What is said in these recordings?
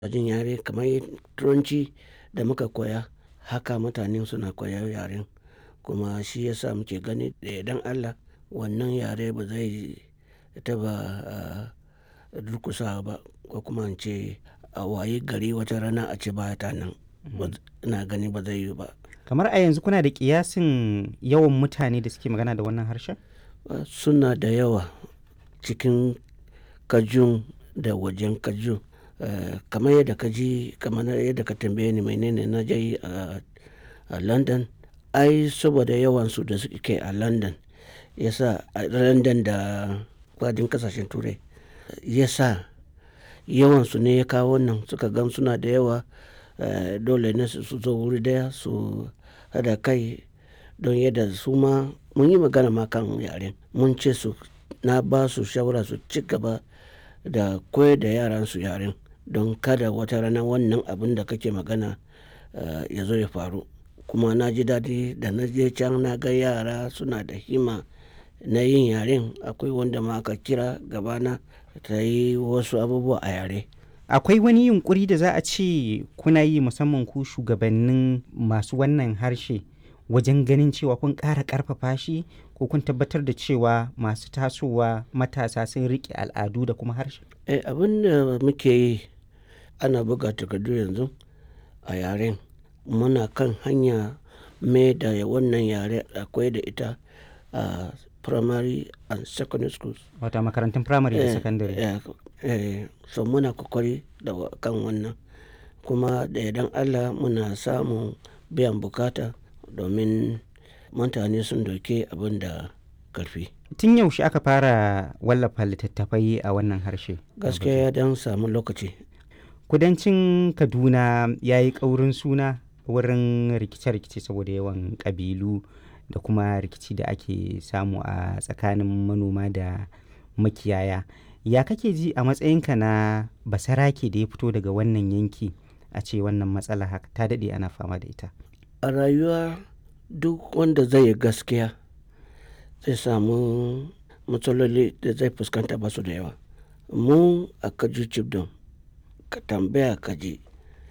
jin yare kamar turanci da muka koya haka mutane suna koyan yaren kuma shi yasa muke gani da yardan Allah wannan yare ba zai taɓa durƙusawa ba ko kuma in ce a wayi gari wata rana a ce ba ta nan ina gani ba zai yiwu ba. Kamar a yanzu kuna da ƙiyasin yawan mutane da suke magana da wannan harshen? Suna da yawa cikin Kajun da wajen Kajun. Kamar yadda ka ji kamar yadda ka tambaye ni menene na je yi a London. Ai saboda yawansu da suke a London ya sa a London da faɗin ƙasashen Turai ya sa yawansu ne ya kawo wannan suka gan suna da yawa dole ne su zo wuri ɗaya su haɗa kai don yadda su ma mun yi magana ma kan yaren. Mun ce su na ba su shawara su ci gaba da koyar da yaransu yaren don kada wata rana wannan abun da kake magana ya zo ya faru. Kuma na ji daɗi da na je can na ga yara suna da himma na yin yaren. Akwai wanda ma aka kira gabana ta yi wasu abubuwa a yare. Akwai wani yunƙuri da za a ce kuna yi musamman ku shugabannin masu wannan harshe wajen ganin cewa kun ƙara ƙarfafa shi ko kun tabbatar da cewa masu tasowa matasa sun riƙe al'adu da kuma harshe? Eh, abin da muke yi ana buga takardu yanzu a yaren. Muna kan hanya mai da wannan yare akwai da ita a primary and secondary schools. Wato a makarantun firamare da Eh, sakandare. eh, eh, so muna kokari da kan wannan kuma da yardan Allah muna samun biyan bukata domin mutane sun dauke abin da ƙarfi. Tun yaushe aka fara wallafa littattafai a wannan harshe? Gaskiya ya dan samu lokaci. Kudancin Kaduna ya yi ƙaurin suna wurin rikice-rikice saboda yawan ƙabilu da kuma rikici da ake samu a tsakanin manoma da makiyaya. Ya kake ji a matsayinka na basarake da ya fito daga wannan yanki a ce wannan matsala haka ta daɗe ana fama da ita? A rayuwa duk wanda zai yi gaskiya zai samu matsaloli da zai fuskanta ba su da yawa. Mu a Kaju Chibdom ka tambaya ka ji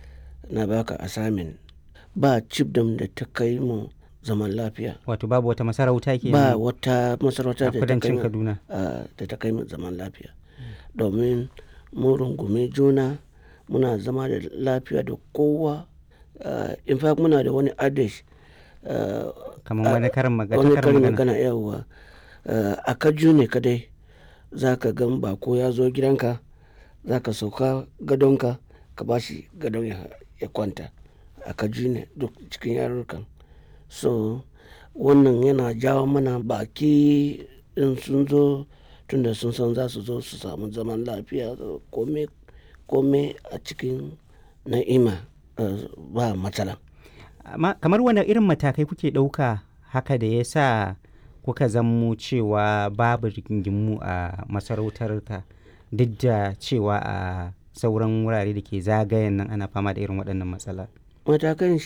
na baka assignment ba Chibdom da ta kai mu zaman lafiya. Wato babu wata masarauta ke Ba wata masarauta a da ta kai kudancin mu Kaduna. a da ta kai mu zaman lafiya. Domin mun rungume juna muna zama da lafiya da kowa. Ah, in fact muna da wani adage ah, Kamar wani karin magana. wani karin karin magana. magana yauwa a Kaju ne kadai za ka gan bako ya zo gidanka za ka sauka gadonka ka ba shi gadon ya, ya kwanta. A Kaju ne duk cikin yarurrukan. So wannan yana jawo mana baki in sun zo tunda sun san za su zo su samu zaman lafiya kome, kome a cikin na'ima ah, ba matsala. Amma kamar wane irin matakai kuke ɗauka haka da ya sa kuka zammo cewa babu rigingimu a masarautarka duk da cewa a sauran wurare da ke zagayen nan ana fama da irin waɗannan matsala? Matakan